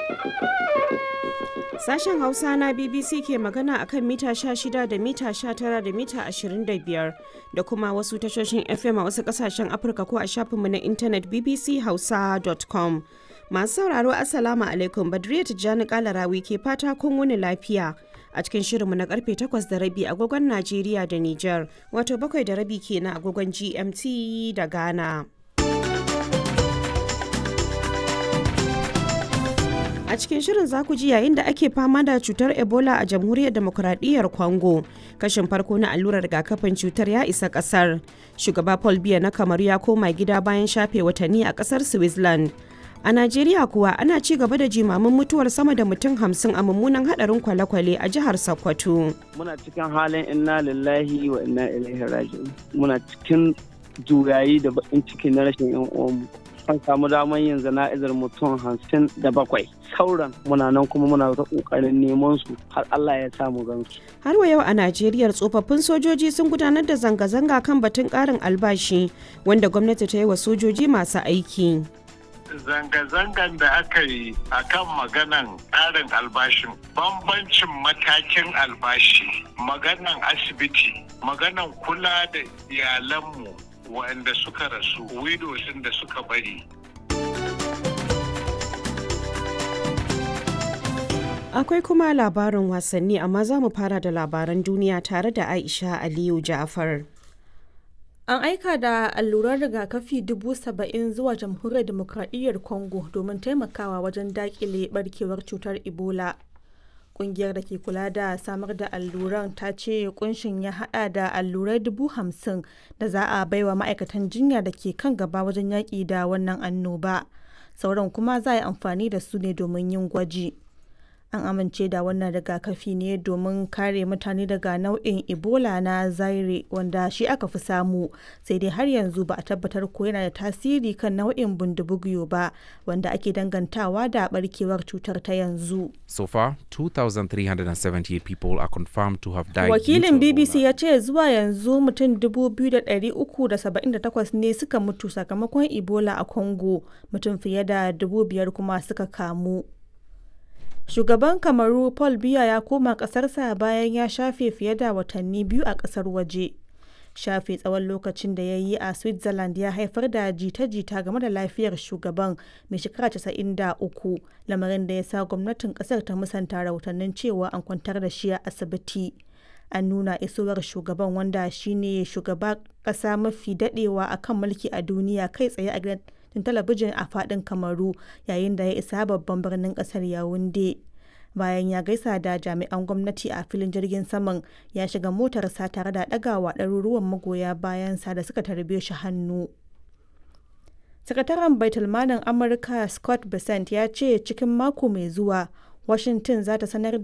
Sashen Hausa na BBC ke magana akan mita 16 da mita 19 da mita 25 da kuma wasu tashoshin FM a wasu kasashen Afirka ko a shafinmu na intanet bbchausa.com. Masu sauraro Assalamu alaikum Badriya Tijjani Kalarawi ke fata kun wuni lafiya. A cikin shirinmu na karfe 8 da rabi agogon Najeriya da Nijar, wato bakwai da rabi kenan agogon GMT da Ghana. A cikin shirin za ku ji yayin da ake fama da cutar Ebola a jamhuriyar demokuraɗiyyar Congo. Kashin farko na allurar rigakafin cutar ya isa ƙasar. Shugaba Paul Biya na Kamaru ya koma gida bayan shafe watanni a ƙasar Switzerland. A Najeriya kuwa ana ci gaba da jimamin mutuwar sama da mutum hamsin a mummunan hadarin kwale-kwale a jihar Sokoto. Muna cikin halin inna lillahi wa inna ilaihi raji'un. Muna cikin juyayi da bakin ciki na rashin yan uwanmu. An samu damar yin zana'izar mutum hamsin da bakwai. Sauran muna nan kuma muna ta kokarin neman su har Allah ya samu gansu. Har wa yau a Najeriya tsofaffin sojoji sun gudanar da zanga-zanga kan batun ƙarin albashi wanda gwamnati ta yi wa sojoji masu aiki. zanga-zangan da aka yi a kan maganan ƙarin albashin bambancin matakin albashi maganan asibiti maganan kula da iyalanmu waɗanda suka rasu widows da suka bari Akwai kuma labarin wasanni amma za mu fara da labaran duniya tare da Aisha Aliyu Ja'far. An aika da allurar rigakafi dubu saba'in zuwa jamhuriyar demokradiyyar Congo domin taimakawa wajen dakile barkewar cutar Ebola. Kungiyar da ke kula da samar da alluran ta ce kunshin ya hada da allurai dubu hamsin da za a baiwa ma'aikatan jinya da ke kan gaba wajen yaƙi da wannan annoba. Sauran kuma za a yi amfani da su ne domin yin gwaji. an amince da wannan rigakafi ne domin kare mutane daga nau'in ebola na zaire wanda shi aka fi samu sai dai har yanzu ba a tabbatar ko yana da tasiri kan nau'in bundubugyo ba wanda ake dangantawa da barkewar cutar ta yanzu So far, 2,378 people are confirmed to have died. wakilin due to bbc Ebola. ya ce zuwa yanzu mutum 2,378 ne suka mutu sakamakon ebola a congo mutum fiye da 5,000 kuma suka kamu Shugaban Kamaru Paul Biya ya koma ƙasarsa bayan ya shafe fiye da watanni biyu a ƙasar waje. Shafe tsawon lokacin da ya yi a Switzerland ya haifar da jita-jita game da lafiyar shugaban mai shekara 93 lamarin da ya sa gwamnatin ƙasar ta musanta rahotannin cewa an kwantar da shi a asibiti. An nuna isowar shugaban wanda shine shugaba ƙasa mafi daɗewa akan mulki a duniya kai tsaye a gidan tun talabijin a fadin kamaru yayin da ya isa babban birnin kasar yawunde bayan ya gaisa da jami'an gwamnati a filin jirgin saman ya shiga motarsa tare da ɗagawa ɗaruruwan magoya bayansa da suka tarbe shi hannu sakataren baitulmanin amurka scott bessent ya ce cikin mako mai zuwa washington za ta sanar